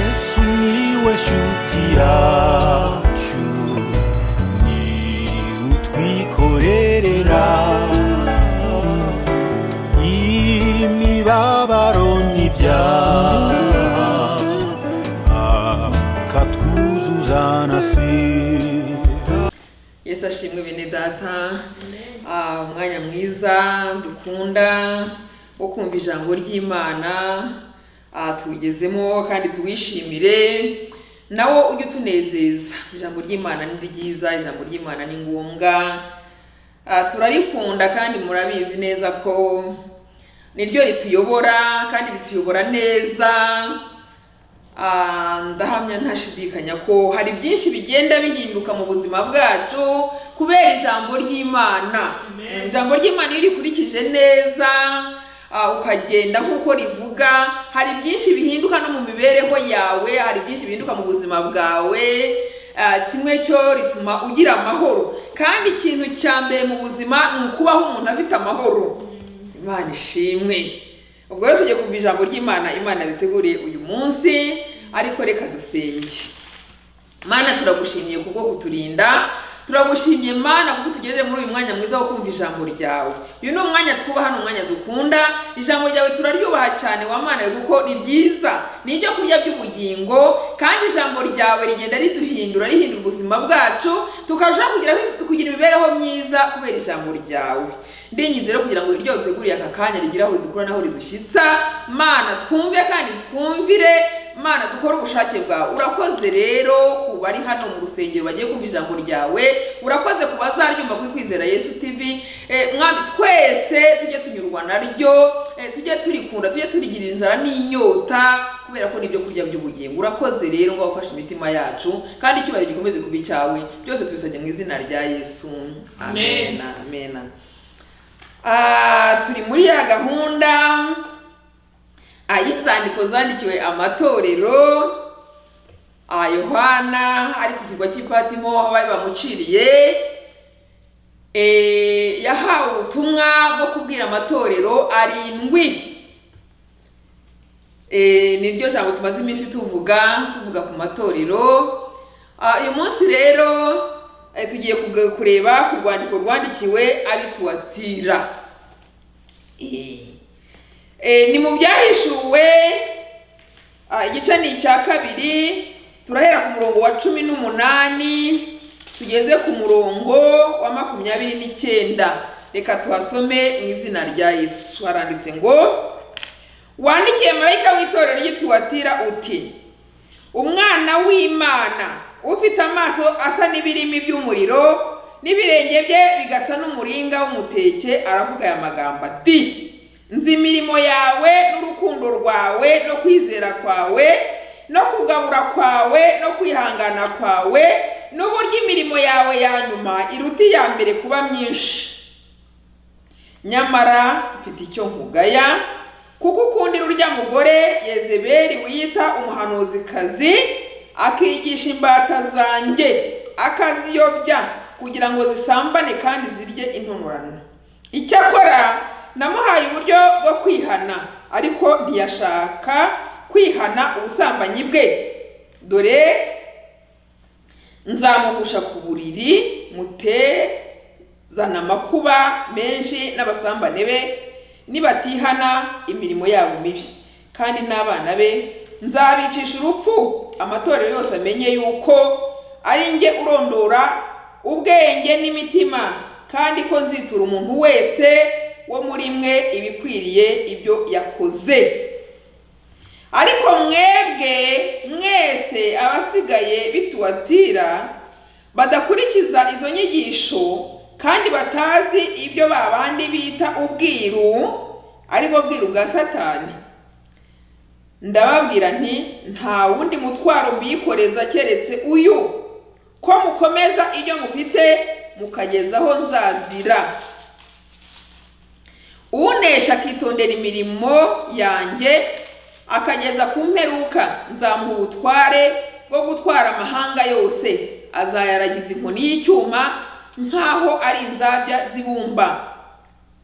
Sumiłeś utiaciu Ni utwikorerera Imibabaro n'ibyaha Akatwuzuza nasira yesu ashimwe bene data Ah, umwanya mwiza dukunda wo kumva ijambo ry'imana Ah, tuwugezemo kandi tuwishimire nawo ujye utunezeza ijambo ry'imana ni ryiza ijambo ry'imana ni ngombwa Ah, turarikunda kandi murabizi neza ko niryo rituyobora kandi rituyobora neza Ah, ndahamya ntashidikanya ko hari byinshi bigenda bihinduka mu buzima bwacu kubera ijambo ry'imana ijambo ry'imana iyo urikurikije neza ah, ukagenda nk'uko rivuga hari byinshi bihinduka no mu mibereho yawe hari byinshi bihinduka mu buzima bwawe Ah, kimwe cyo rituma ugira amahoro kandi ikintu cya mbere mu buzima ni ukubaho umuntu afite amahoro imana ishimwe ubwo rero tujye kumva ijambo ry'imana imana yaduteguriye uyu munsi ariko reka dusenge mana turagushimiye kubwo kuturinda turagushimiye mana kuko tugejeje muri uyu mwanya mwiza wo kumva ijambo ryawe uyu ni umwanya twubaha ni umwanya dukunda ijambo ryawe turaryubaha cyane wa mana we kuko ni ryiza ni ibyo kurya by'ubugingo kandi ijambo ryawe rigenda riduhindura rihindura ubuzima bwacu tukarushaho kugira kugira imibereho myiza kubera ijambo ryawe ndinyizera kugira ngo iryo uteguriye aka kanya rigira aho ridukura n'aho ridushyitsa mana twumve kandi twumvire mana dukore ubushake bwawe urakoze rero ku bari hano mu rusengero bagiye kumva ijambo ryawe urakoze ku bazaryumva kuri kwizera yesu tv Eh, mwami twese tujye tunyurwa naryo eh, tujye turikunda tujye turigirira inzara n'inyota kubera ko ni ibyo kurya by'ubugingo urakoze rero ngo ufashe imitima yacu kandi icyubahiro gikomeze kuba icyawe byose tubisabye mu izina rya yesu amen Amen. amen, amen. Ah, turi muri ya gahunda ah, y'inzandiko zandikiwe amatorero ah, yohana ari ku kirwa cy'ipatimo aho bari bamuciriye Eh, yahawe ubutumwa bwo kubwira amatorero arindwi Eh, ni ryo jambo tumaze iminsi tuvuga tuvuga ku matorero Ah, uyu munsi rero eh, tugiye kuga- kureba ku rwandiko rwandikiwe abituwatira Eh. Eh, ni mu byahishuwe ah, igice ni icya kabiri turahera ku murongo wa cumi n'umunani tugeze ku murongo wa makumyabiri n'icyenda reka tuhasome mu izina rya yesu haranditse ngo wandikiye marayika w'itorero ry'ituwatira uti umwana w'imana ufite amaso asa n'ibirimi by'umuriro n'ibirenge bye bigasa n'umuringa w'umuteke aravuga aya magambo ati nzi imirimo yawe n'urukundo rwawe no kwizera kwawe no kugabura kwawe no kwihangana kwawe n'uburyo imirimo yawe ya nyuma iruta iya mbere kuba myinshi nyamara mfite icyo nkugaya kuko ukundira urya mugore yezebeli wiyita umuhanuzikazi akigisha imbata zanjye akaziyobya kugira ngo zisambane kandi zirye intonorano icyakora namuhaye uburyo bwo kwihana ariko ntiyashaka kwihana ubusambanyi bwe dore nzamugusha ku buriri mutezana amakuba menshi n'abasambane be nibatihana imirimo yabo mibi kandi n'abana be nzabicisha urupfu amatorero yose amenye yuko ari njye urondora ubwenge n'imitima kandi ko nzitura umuntu wese wo muri mwe ibikwiriye ibyo yakoze ariko mwebwe mwese abasigaye bituwatira badakurikiza izo nyigisho kandi batazi ibyo babandi bita ubwiru ari bwo bwiru bwa satani ndababwira nti nta wundi mutwaro mbiyikoreza keretse uyu ko mukomeza ibyo mufite mukageza aho nzazira unesha akitondera imirimo yanjye akageza ku mperuka nzamuha ubutware bwo gutwara amahanga yose azayaragiza inkoni y'icyuma nk'aho ari inzabya z'ibumba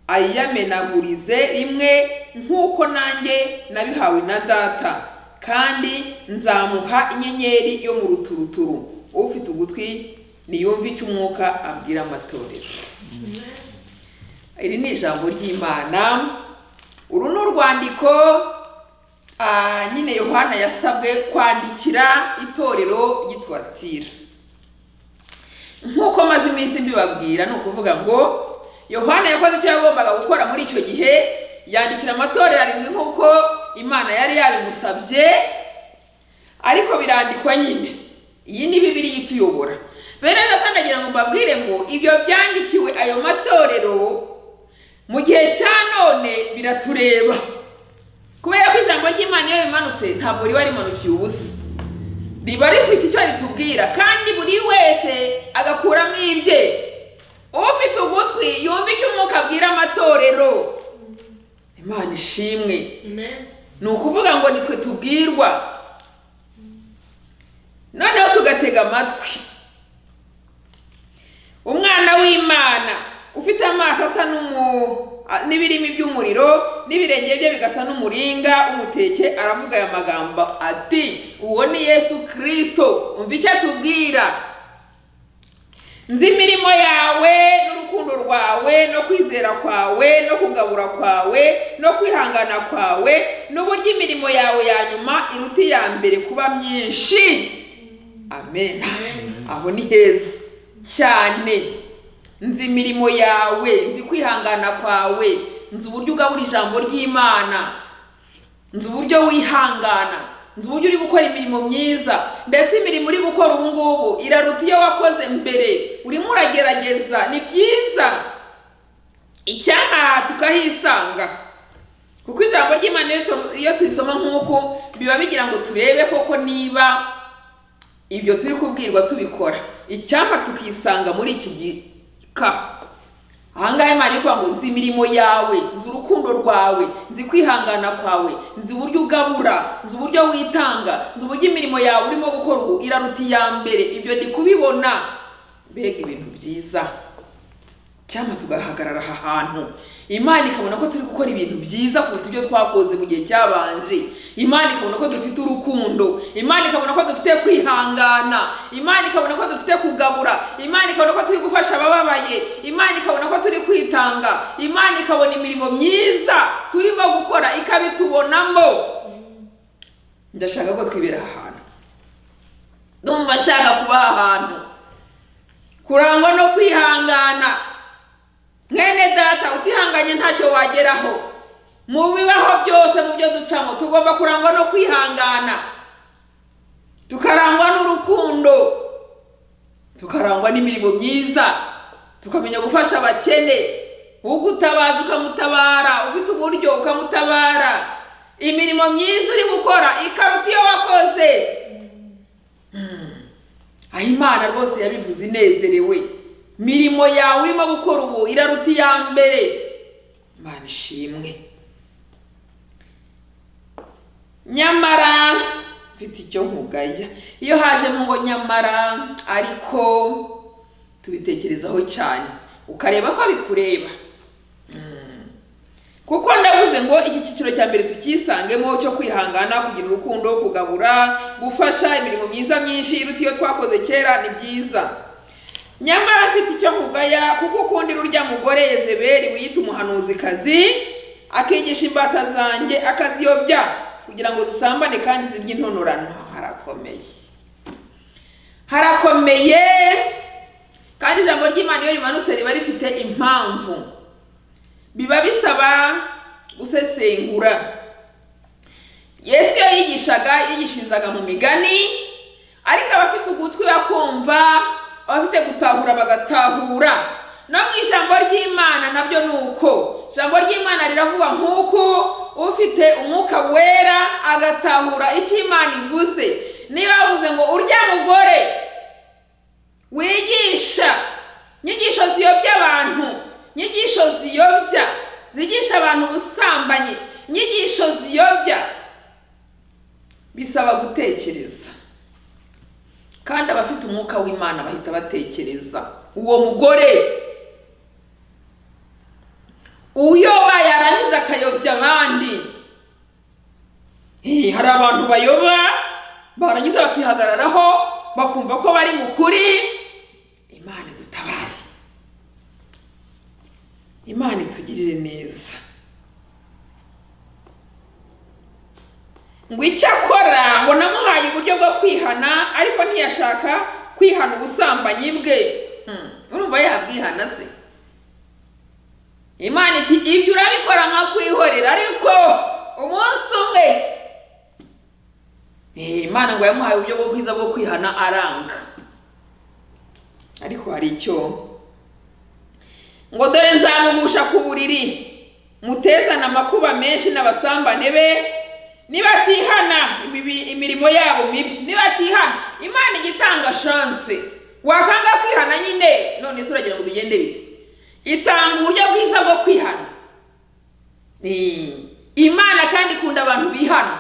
ayiyamenagurize rimwe nk'uko nanjye nabihawe na data kandi nzamuha inyenyeri yo mu ruturuturu ufite ugutwi niyumve icyo umwuka abwira amatorero iri ni ijambo ry'imana uru ni urwandiko ah, nyine yohana yasabwe kwandikira itorero ry'ituwatira nk'uko maze iminsi mbibabwira ni ukuvuga ngo yohana yakoze icyo yagombaga gukora muri icyo gihe yandikira amatorero arindwi nk'uko imana yari yabimusabye ariko birandikwa nyine iyi ni bibiri ituyobora bene gatandatu agira ngo mbabwire ngo ibyo byandikiwe ayo matorero mu gihe cya none biratureba kubera ko ijambo ry'imana iyo rimanutse ntabwo riba rimanukiye ubusa riba rifite icyo ritubwira kandi buri wese agakuramo ibye ufite ugutwi yumva icyo umwuka abwira amatorero imana ishimwe ni ukuvuga ngo nitwe tubwirwa noneho tugatega amatwi umwana w'imana ufite amaso asa n'umu- a- n'ibirimi by'umuriro n'ibirenge bye bigasa n'umuringa umuteke aravuga aya magambo ati uwo ni yesu kirisito umva icyo atubwira nzi imirimo yawe n'urukundo rwawe no kwizera kwawe no kugabura kwawe no kwihangana kwawe n'uburyo imirimo yawe ya nyuma iruta iya mbere kuba myinshi amen aho ni heza cyane nzi imirimo yawe nzi kwihangana kwawe nzi uburyo ugabura ijambo ry'imana nzi uburyo wihangana nzi uburyo uri gukora imirimo myiza ndetse imirimo uri gukora ubu ngubu iraruta iyo wakoze mbere urimo uragerageza ni byiza icyanaha tukahisanga kuko ijambo ry'imana iyo tu- iyo turisoma nk'uku biba bigira ngo turebe koko niba ibyo turi kubwirwa tubikora icyampa tukisanga muri iki gika ahangaha imana iri kuvuga ngo nzi imirimo yawe nzi urukundo rwawe nzi kwihangana kwawe nzi uburyo ugabura nzi uburyo witanga nzi uburyo imirimo yawe urimo gukora ubu iraruta iya mbere ibyo ndi kubibona mbega ibintu byiza cyangwa tugahagarara aha hantu imana ikabona ko turi gukora ibintu byiza kuruta ibyo twakoze mu gihe cyabanje imana ikabona ko dufite urukundo imana ikabona ko dufite kwihangana imana ikabona ko dufite kugabura imana ikabona ko turi gufasha abababaye imana ikabona ko turi kwitanga imana ikabona imirimo myiza turimo gukora ikabitubonamo ndashaka ko twibera aha hantu ndumva nshaka kuba aha hantu kurangwa no kwihangana mwene data utihanganye ntacyo wageraho mu bibaho byose mu byo ducamo tugomba kurangwa no kwihangana tukarangwa n'urukundo tukarangwa n'imirimo myiza tukamenya gufasha abakene ugutabaza ukamutabara ufite uburyo ukamutabara imirimo myiza uri gukora ikaruta iyo wakoze aho imana rwose yabivuze inezerewe mirimo yawe urimo gukora ubu iraruta iya mbere imana ishimwe nyamara mfite icyo nkugaya iyo hajemo ngo nyamara ariko tubitekerezaho cyane ukareba ko bikureba kuko ndavuze ngo iki cyiciro cya mbere tukisangemo cyo kwihangana kugira urukundo kugabura gufasha imirimo myiza myinshi iruta iyo twakoze kera ni byiza nyamara afite icyo mugaya kuko ukundira urya mugore yezeberi wiyita umuhanuzikazi akigisha imbata zanjye akaziyobya kugira ngo zisambane kandi zirye intonorano harakomeye harakomeye kandi ijambo ry'imana iyo rimanutse riba rifite impamvu biba bisaba gusesengura yesu iyo yigishaga yigishirizaga mu migani ariko abafite ugutwi bakumva abafite gutahura bagatahura no mu ijambo ry'imana nabyo ni uko ijambo ry'imana riravuga nk'uko ufite umwuka wera agatahura icyo imana ivuze niba bavuze ngo urya mugore wigisha inyigisho ziyobya abantu inyigisho ziyobya zigisha abantu ubusambanyi inyigisho ziyobya bisaba gutekereza kandi abafite umwuka w'imana bahita batekereza uwo mugore uyoba yarangiza akayobya abandi Eh, hari abantu bayoba barangiza bakihagararaho bakumva ko bari mu kuri imana idutabare imana itugirire neza ngo icyo akora ngo namuhaye uburyo bwo kwihana ariko ntiyashaka kwihana ubusambanyi bwe Hmm, urumva yabwihana se imana iti ibyo urabikora nka kwihorera ariko umunsi umwe Eh, imana ngo yamuhaye uburyo bwo bwiza bwo kwihana aranga ariko hari icyo ngo dore nzamugusha ku buriri mutezana amakuba menshi n'abasambane be nibatihana imibi- imirimo yabo mibi nibatihana imana ijya itanga shanse wakanga kwihana nyine none se uragira ngo bigende bite itanga uburyo bwiza bwo kwihana Ni- imana kandi ikunda abantu bihana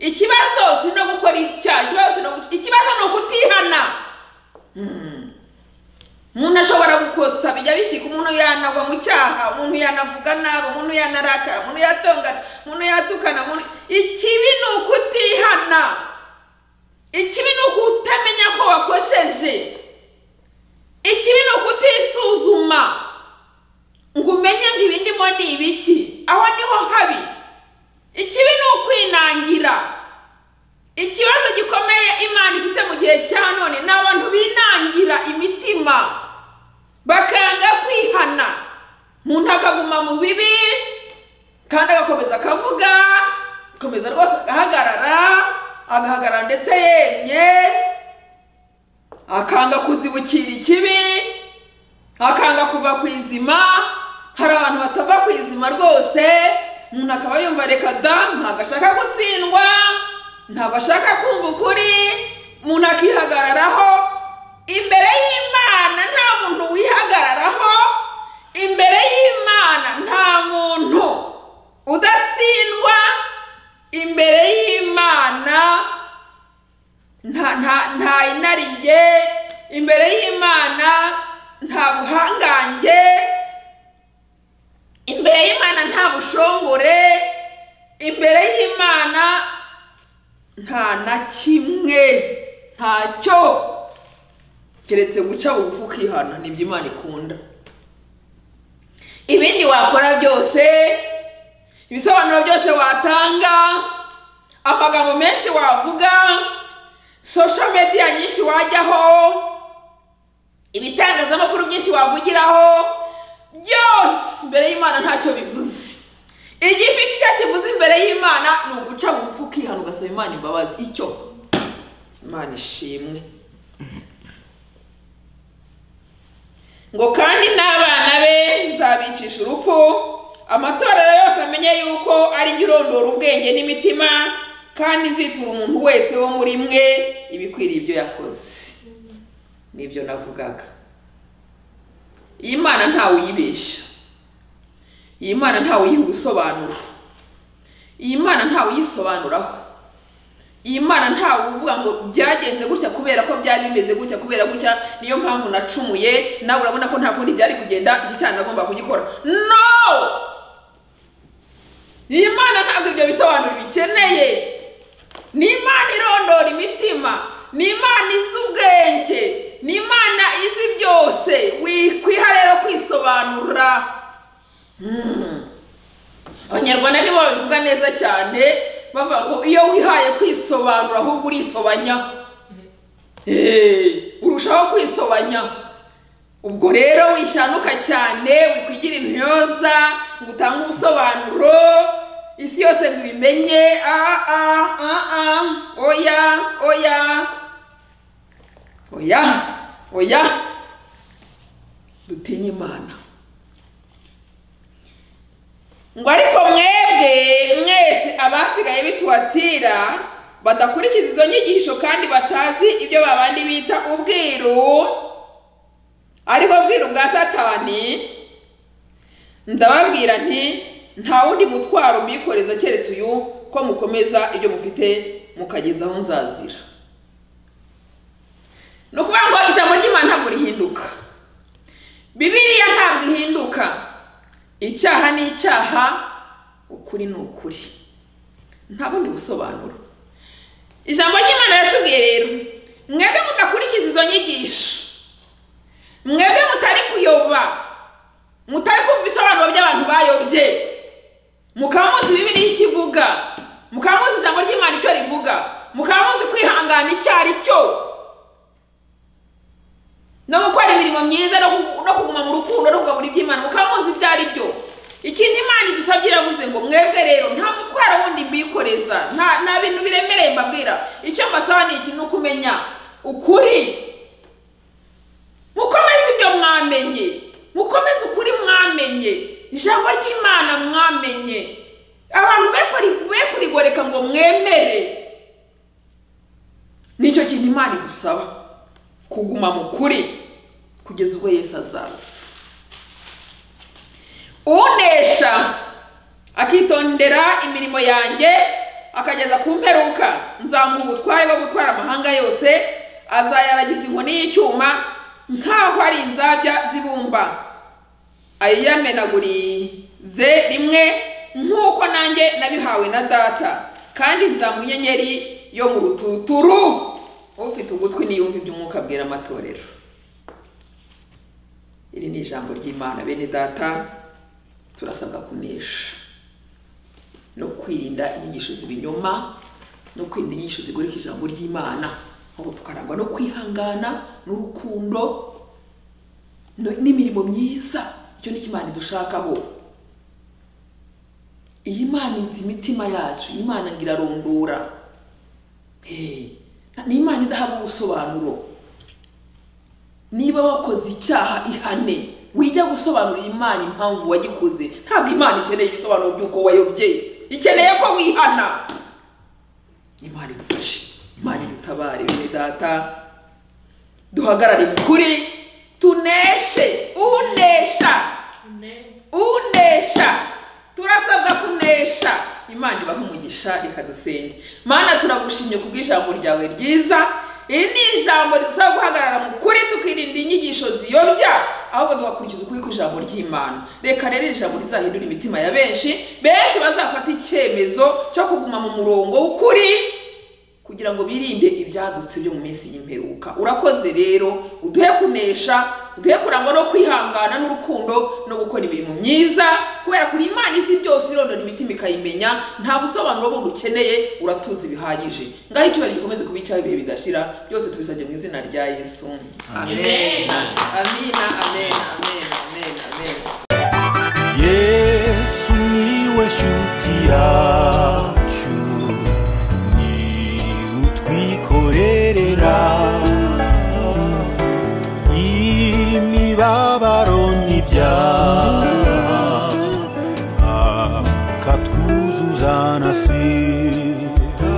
ikibazo si no gukora icyaha ikibazo si no gu- ikibazo ni ukutihana Hmm. umuntu ashobora gukosa bijya bishyika umuntu yanagwa mu cyaha umuntu yanavuga nabi umuntu yanarakara umuntu yatongana umuntu yatukana umuntu ikibi ni ukutihana ikibi ni ukutamenya ko wakosheje ikibi ni ukutisuzuma ngo umenye ngo ibi ndimo ni ibiki aho niho habi ikibi ni ukwinangira ikibazo gikomeye imana ifite mu gihe cya none ni abantu binangira imitima bakanga kwihana umuntu akaguma mu bibi kandi agakomeza akavuga agakomeza rwose agahagarara agahagarara ndetse yemye akanga kuzibukira ikibi akanga kuva ku izima hari abantu batava ku izima rwose umuntu akaba yumva reka da ntabwo ashaka gutsindwa ntabwo ashaka kumva ukuri umuntu akihagararaho imbere y'imana nta muntu wihagararaho imbere y'imana nta muntu udatsindwa imbere y'imana nta nta nta inaringe imbere y'imana nta buhangange imbere y'imana nta bushongore imbere y'imana nta na kimwe ntacyo keretse guca bugufi ukihana nibyo imana ikunda ibindi wakora byose ibisobanuro byose watanga amagambo menshi wavuga social media nyinshi wajyaho ibitangazamakuru byinshi wavugiraho byose imbere y'imana ntacyo bivuze igifite icyo kivuze imbere y'imana ni uguca bugufi ukihana ugasaba imana imbabazi icyo imana ishimwe ngo kandi n'abana be nzabicisha urupfu amatorero yose amenye yuko ari jya urondora ubwenge n'imitima kandi nzitura umuntu wese wo muri mwe ibikwiriye ibyo yakoze nibyo navugaga iyi mana ntawe uyibeshya iyi mana ntawe uyiha ubusobanuro iyi mana ntawe uyisobanuraho iyi mana ntawe uvuga ngo byagenze gutya kubera ko byari bimeze gutya kubera gutya niyo mpamvu nacumuye nawe urabona ko nta kundi byari kugenda iki cyane nagomba kugikora no iyi mana ntabwo ibyo bisobanuro bikeneye ni imana irondora imitima ni imana izi ubwenge ni imana izi byose wikwiha rero kwisobanura abanyarwanda nibo babivuga neza cyane bavuga ngo iyo wihaye kwisobanura ahubwo urisobanya Eh, urushaho kwisobanya ubwo rero wishyanuka cyane wikwigira intyoza ngo utange ubusobanuro isi yose ngo ibimenye ah, ah, ah, ah, oya oya oya oya dutinye imana ngo ariko mwebwe mwese abasigaye bituwatira badakurikiza izo nyigisho kandi batazi ibyo babandi bita ubwiru ariko bwiru bwa satani ndababwira nti nta wundi mutwaro mwikoreza keretse uyu ko mukomeza ibyo mufite mukageza aho nzazira ni ukuvuga ngo ijambo ry'imana ntabwo rihinduka bibiriya ntabwo ihinduka icyaha ni icyaha ukuri ni ukuri nta bundi busobanuro ijambo ry'imana riratubwiye rero mwebwe mudakurikiza izo nyigisho mwebwe mutari kuyoba mutari kumva ibisobanuro by'abantu bayobye mukaba muzi bibiriya ikivuga mukaba muzi ijambo ry'imana icyo rivuga mukaba muzi kwihangana icyo ari cyo no gukora imirimo myiza no ku- no kuguma mu rukundo no kugabura iby'imana mukaba muzi ibyo ari byo ikindi imana idusabye iravuze ngo mwebwe rero nta mutwaro wundi mbikoreza nta nta bintu biremereye mbabwira icyo mbasaba ni iki ni ukumenya ukuri mukomeze ibyo mwamenye mukomeze ukuri mwamenye ijambo ry'imana mwamenye abantu be kuri- be kurigoreka ngo mwemere nicyo kintu imana idusaba kuguma mu kuri kugeza ubwo yesu azaza unesha akitondera imirimo yanjye akageza ku mperuka nzamuha ubutware bwo gutwara amahanga yose azayaragiza inkoni y'icyuma nk'aho ari inzabya z'ibumba ayiyamenagurize rimwe nk'uko nanjye nabihawe na data kandi nzamuha inyenyeri yo mu rututuru ufite ugutwi niyumva iby'umwuka abwira amatorero iri ni ijambo ry'imana bene data turasabwa kunesha no kwirinda inyigisho z'ibinyoma no kwirinda inyigisho zigoreka ijambo ry'imana ahubwo tukarangwa no kwihangana n'urukundo no- n'imirimo myiza icyo ni cyo imana idushakaho iyi imana izi imitima yacu iyi imana ngo irarondora Hey, ni imana idahabwa ubusobanuro niba wakoze icyaha ihane wijya gusobanurira imana impamvu wagikoze ntabwo imana ikeneye ibisobanuro by'uko wayobye ikeneye ko wihana imana idufashe imana idutabare bene data duhagarare mu kuri tuneshe unesha unesha turasabwa kunesha imana ibaha umugisha ikadusenge mana turagushimye kubw'ijambo ryawe ryiza iri ni ijambo ridusaba guhagarara mu kuri tukirinda inyigisho ziyobya ahubwo tugakurikiza ukuri kw'ijambo ry'imana reka rero iri jambo rizahindura imitima ya benshi benshi bazafata icyemezo cyo kuguma mu murongo w'ukuri kugira ngo birinde ibyadutse byo mu minsi y'imperuka urakoze rero uduhe kunesha uduhe kurangwa no kwihangana n'urukundo no gukora imirimo myiza kubera kuri imana izi byose irondora imitima ikayimenya nta busobanuro bundi ukeneye uratuzi bihagije ngaho icyubahiro gikomeze kuba icyaha ibihe bidashira byose tubisabye mu izina rya yesu amen amina amen amen amen amen yesu niwe shuti yacu ni utwikorerera imibabaro n'ibyaha akatwuzuzana si